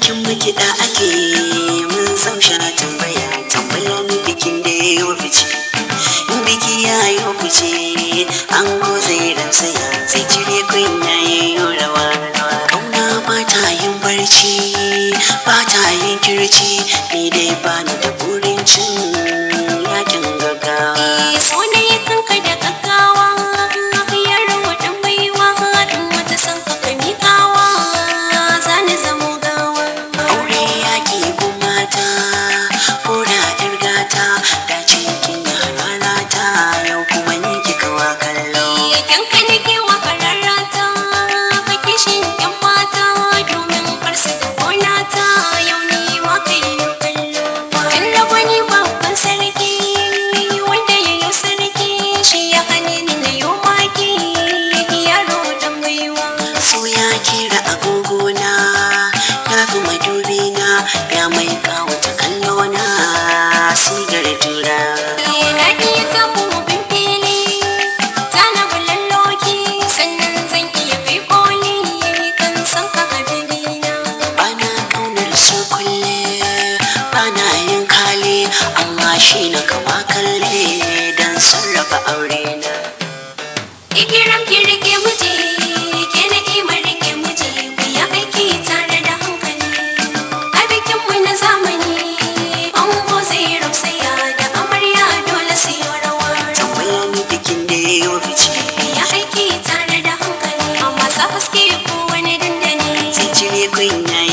bikin makiɗa ake mun san sha tambaya tambaya ni bikin da ya yi fice biki ya yi fice an zai ransaya zai cire kunya ya yi rawa kauna ba ta yin barci ba ta yin kirci ni dai ba ni da burin cin yakin gaggawa so ne kanka da gaggawa yaro dan baiwa in wata san ka ka miƙawa zani zamo gawa aure yaki gumata ko da yar gata da cikin rana ta yau kuma ni kika wa kallo Idan ka nake wa kararrata ka kishin yan mata domin karsu da gona ta yau ni ma kai yo kallo kallo wani babban sarki wanda ya yi sarki shi ya hane ni na yo maki yaro dan baiwa so ya kira agogona ya fi madubina ya mai kawata kallona sigar tura na iya tafi bin fili zana bulalloki sannan zan iya kai koli kan san ka ka bigina bana kaunar su kulle bana yin kale amma shi na kama kalle don sarrafa aure na Igiran kirke muje, ke na imar rike muje, ku yi aiki tare da hankali. A bikinmu na zamani, ango zai rausaya da amarya dole su yi rawa. tambaya ni bikin da ya yi fice Ku yi aiki tare da hankali, amma sa haske ko wani dandali. zai cire kunya